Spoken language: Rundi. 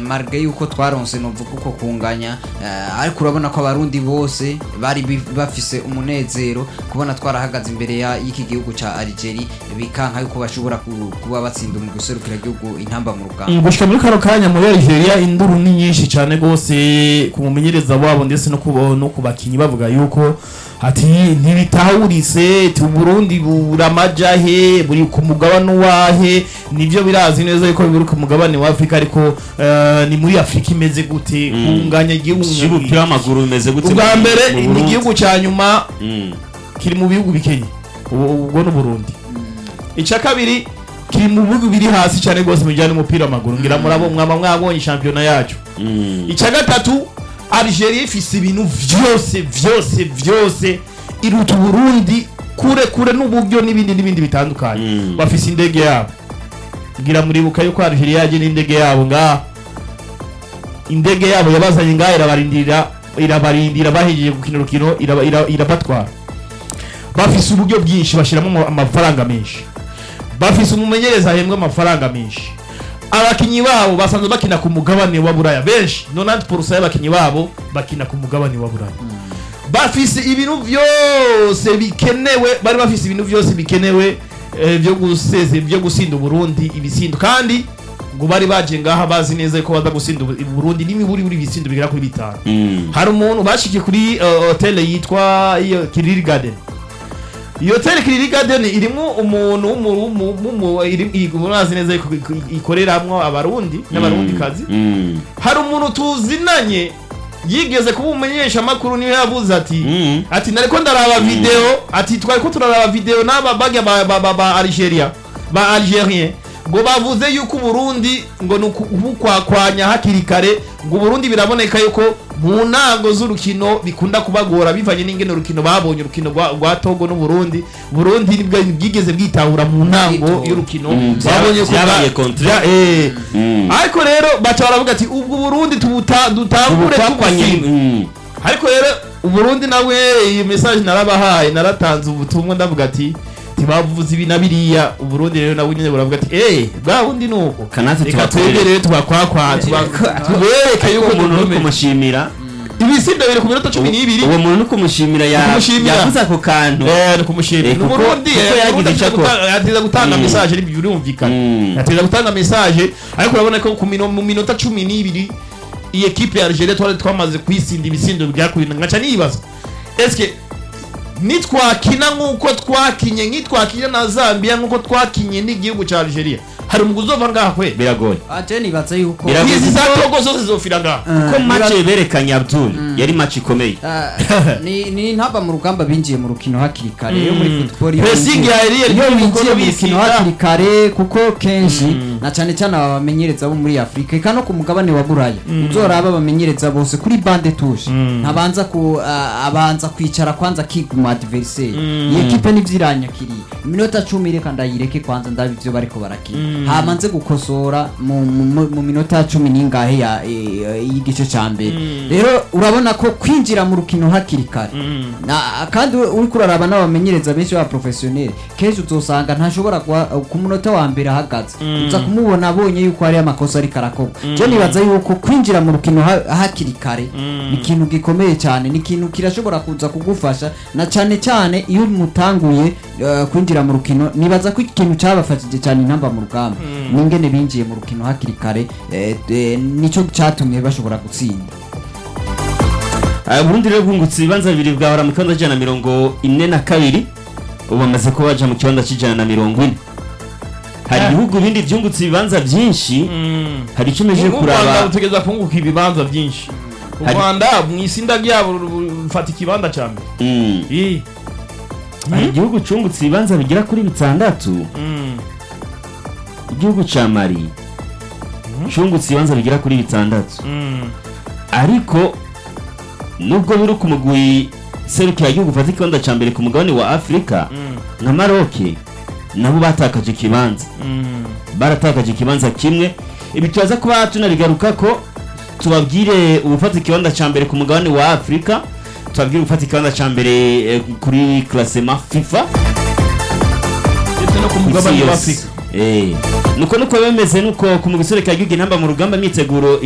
marge yuko twaronse novuga uko kunganya eh, ariko urabona ko abarundi bose bari bi- bafise umunezero kubona twarahagaze imbere ya- y'iki gihugu ca Algeria bikanka yuko bashobora ku- kuba batsinda mu guserukira igihugu intamba mu rugamba gushika muri kano kanya muri Algeria induru ni nyinshi cyane gose ku mumenyereza wabo ndetse no ku no ku bakinyi bavuga yuko ati ntibitahurise tu Burundi buramaja he buri ku mugabane wahe nivyo birazi neza yuko buri ku mugabane wa Afrika ariko eh, ni muri Afrika imeze gute kunganya igihugu cy'umupira w'amaguru bimeze gute ubwa mu- mbere mu ni Burundi? igihugu cya nyuma Mm. kiri mu bihugu bikenye ubu ubwo ni Burundi icya kabiri kiri mu bihugu biri hasi cyane rwose mu bijyanye n'umupira w'amaguru ngira murabo mwaba mwabonye shampiyona yacu Mm. icya gatatu Algeria ifise ibintu vyose vyose vyose iruta Burundi kure kure n'uburyo n'ibindi n'ibindi bitandukanye Mm. bafise indege yabo ngira muribuka yuko Algeria yaje n'indege yabo ngaha indege yabo yabazanye ngaha irabarindira irabarindira bahejeje gukina urukino iraba- ira- irabatwara bafise uburyo bwinshi bashiramo ama- amafaranga menshi bafise umumenyereza ahembwa amafaranga menshi abakinyi babo basanzwe bakina ku mugabane wa buraya benshi 90% y'abakinyi babo bakina ku mugabane wa buraya bafise ibintu vyose bikenewe bari bafise ibintu vyose bikenewe eh, vyo guseze vyo gusinda Burundi ibisindo kandi ngo bari baje ngaha bazi neza ko baza gusinda u Burundi n'imiburi buri bisindo bigera kuri bitanu Mm. hari umuntu bashikiye kuri uh, hotel yitwa iyo Kiriri Garden iyo hotel Kiriri Garden irimo umuntu w'umu- w'umu- w'umu- iri- iri- murazi neza yuko ikoreramwo abarundi n'abarundi kazi Mm. hari umuntu tuzinanye yigeze kuba umumenyesha makuru niwe yavuze ati Mm. ati nariko ndaraba video ati twari ko turaraba video n'aba bagya ba, ba, ba, ba Algeria ba Algerien ngo bavuze yuko Burundi ngo ni ukukwakwanya hakiri kare ngo Burundi biraboneka yuko mu ntango z'urukino bikunda kubagora bivanye n'ingene urukino babonye urukino rwa, rwa Togo n'Uburundi Burundi nibwo bwigeze bwitahura mu ntango Bwitora. y'urukino Mm, babonye ko vyabaye bwa- contre. vya- eh. Mm. ariko rero baca baravuga ati ubwo Burundi tubuta dutangure Ubukwakwanye- tugutsinda Mm. ariko rero uburundi nawe iyi message narabahaye naratanze ubutumwa ndavuga ati ntibavuze ibi na biriya uburundi rero nawe nyine buravuga ati eh bwa bundi nuko Kanatsi reka tubakorere. twebwe rero tubakwakwa tuba- tubereke yuko umuntu uri dukomeye kumushimira ibisindo biri ku minota cumi n'ibiri uwo muntu uri kumushimira ya- Kumushimira. yavuze ako kantu Eh, ni kumushimira Eh, ni kuko- umurundi kuko eh, yagize umurundi icyo ateza akora. guta- ateza gutanga Mm. message ari birumvikana Mm. ateza gutanga message ariko urabona ko ku mino- mu minota cumi n'ibiri iyi ekipe ya Algeria twari twamaze kwisinda ibisindo byakurina ngaca nibaza eske nitwakina nk'uko twakinye nkitwakinye na Zambia nk'uko twakinye n'igihugu cya Algeria hari umuguzi uzova ngaha kwe biragoye aje nibaza yuko Biragoye. izi za Togo zose zizofira ngaha ko match berekanye Abdul yari match ikomeye Ah, ni ni ntaba mu rugamba binjiye mu rukino hakiri kare yo muri football iyo Pressing binjiye- ya Ariel iyo Henry binjiye mu bisinda. rukino hakiri kare kuko kenshi na cyane cyane aba bamenyereza bo muri Afrika eka no ku mugabane wa Buraya uzoraba abamenyereza bose kuri bande touche ntabanza ku ah, abanza kwicara kwanza kiguma adversaire iyi equipe nivyiranyakiriye iminota 10 reka ndayireke kwanza ndabi ivyo bariko barakina hamanze gukosora mu, mu, mu minota 10 ningahe ya eh, y'igice ca mbere rero urabona ko kwinjira mu rukino hakiri kare Na- kandi uri kuraraba n'abamenyereza benshi ba professionnel kenshi uzosanga ntashobora kuba- ku munota wa mbere ahagaze uza kumubona abonye yuko hari amakosa ariko arakorwa je nibaza yuko kwinjira mu rukino ha- hakiri kare ni ikintu gikomeye cyane ni ikintu kirashobora kuza kugufasha na cyane cyane iyo mutanguye eh, kwinjira mu rukino nibaza ko ikintu cyabafashije cyane intamba mu rugamba n'ingene binjiye mu rukino hakiri kare eh, eh, nico cyatumye bashobora gutsinda Ah, Burundi rero bwungutse ibibanza bibiri bwahora mu kibanza cy'ijana na mirongo ine na kabiri ubu bamaze kuba baja mu kibanza cy'ijana na mirongo ine hari Ah. ibihugu bindi byungutse ibibanza byinshi hari icyo meje u Rwanda kuraba rutegereza kunguka ibibanza byinshi u Hari- Rwanda mu isinda ryabo ru- ru- rufata ikibanza cya mbere Mm. Ih. hari igihugu cungutse ibibanza bigera kuri bitandatu Mm. igihugu ca mali cungutse ibibanza bigera kuri bitandatu Mm. ariko nubwo biri ku mugwi serukira igihugu ufata ikibanza ca mbere ku mugabane wa afurika Mm. nka maroke nabo batakaje ikibanza Mm. baratakaje ikibanza kimwe ibi turaza kuba tunarigaruka ko tubabwire ubufata ikibanza ca mbere ku mugabane wa afurika tubabwire ubufata ikibanza ca mbere eh, kuri klasema fifa ndetse no ku isi mugabane wa yose. afurika Eh, nuko nuko bemeze nuko ku mugwi serukira igihugu intamba mu rugamba imyiteguro